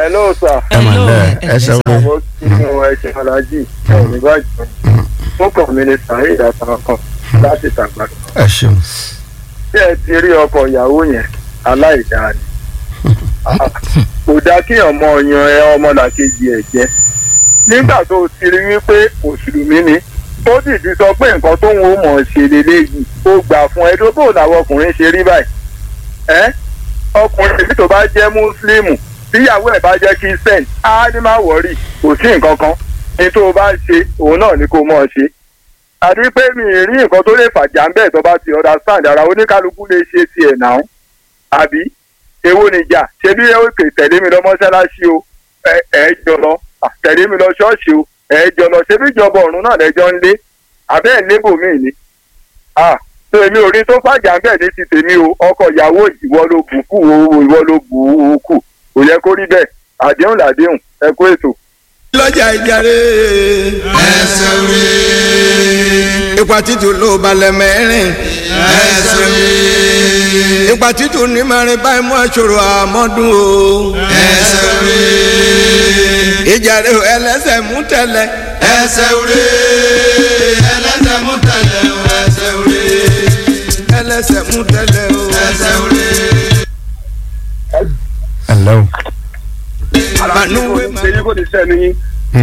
hello sir. ẹ mà lẹ ẹ ṣe wọlé àwọn nínú ẹ̀ṣẹ̀ alájì ẹ̀ nígbàjọ́ fún kọ̀mínítà ìdàtàn kan láti tàgbà. ẹ ṣeun bí ẹ ti rí ọkọ ìyàwó yẹn aláìdáa ni kò dáa kí ọmọ yan ẹ ọmọlàkejì ẹ jẹ nígbà tó o ti rí wípé mùsùlùmí ni ó dìdí sọ pé nǹkan tó ń wò mọ̀ ṣe lélẹ́yìí ó gbà fún ẹ dókòwò làwọn ọkùnrin ṣe rí báyìí ẹ ọkùnrin èyí tó bá jẹ́ mùsùlùmù tíyàwó ẹ̀ bá jẹ́ christian á ní má wọ̀rì kò sí nǹkan kan ní tó o bá ń ṣe òun náà ni kó o mọ̀ ọ́ ṣe àti pé mi ì rí nǹkan tó lè fàjà ń bẹ́ẹ̀ tó bá ti understand ara oníkálukú lè ṣe tiẹ̀ náà àbí èwo nìjà ṣe bí ó kè tẹ̀lé mi lọ mọ́ṣáláṣí o ẹ ẹ jọ lọ tẹ̀lé mi lọ ṣọ́ọ̀ṣì o ẹ jọ lọ ṣe bí ìjọba ọ̀run náà lẹ́jọ́ ń lé àbẹ́ ẹ̀ lébò mí ni ah tó èmi ò rí tó fàjà ń bẹ̀ ní ti tèmi o ọkọ ìyàwó ìwọ ló bù kù o ìwọ ló bù ú kù kò yẹ kó rí bẹ́ẹ̀ àdéhùn làdéhùn ẹ kó ètò. lọ́jà ìjàre. ẹsẹ̀ wé. ipa títù ló balẹ̀ mẹ́rin. ẹsẹ̀ wé. ipa títù ní mẹ́rin báyìí mú aṣọ́rò àmọ́dún o. ẹsẹ̀ wé. ìjàre ẹlẹ́sẹ̀ mú tẹ̀lẹ̀. ẹsẹ̀ wé. ẹlẹ́sẹ̀ mú tẹ̀lẹ̀ o. ẹsẹ̀ wé. ẹlẹ́sẹ̀ mú tẹ̀lẹ̀ o. ẹsẹ̀ wé. ẹ lẹ o àbánúwé máa. èyí kò ní sẹ́ni yín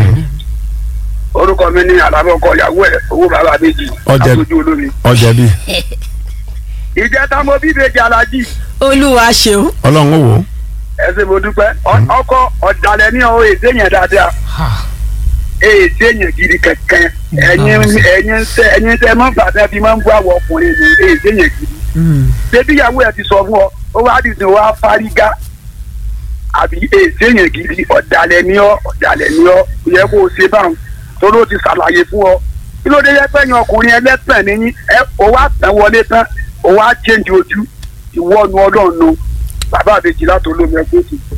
orúkọ mi ní alábọ̀kọ ìyàwó ẹ̀ owó bàbá méjì Ọjà- àtúntò olómi. ọjà bíi ìjẹta mo bí ìbejì alájì olúwa ṣeun. ọlọ́run ó wò ó ẹsẹ̀ mo dúpẹ́ Ọ- ọkọ ọ̀dàlẹ̀ ní ọ èdè yẹn dáadáa èdè yẹn gidi kankan ẹ̀yin ẹ̀yin sẹ ẹ̀yin sẹ mọ́ bàtà bí máa ń bú àwọn ọkùnrin ní èdè yẹn gidi. bébí ìyàwó ẹ ti sọ fún ọ ó wá dìde wá fárígá àbí èdè yẹn gidi ọ̀dàlẹ̀ ní ọ ọ̀dàlẹ̀ ní ọ kò yẹ kó o ṣe báwọn tó ló ti ṣàlàyé fún ọ kí ló dé yẹ pé ẹ̀yin ọkùnrin ẹlẹ́sẹ̀ níyìn ẹ ó wá tẹ̀ wọlé tán ó wá change ojú ìwọ́nu ọlọ́run nu bàbá àbèjì látò lómi ẹgbẹ́ òsì.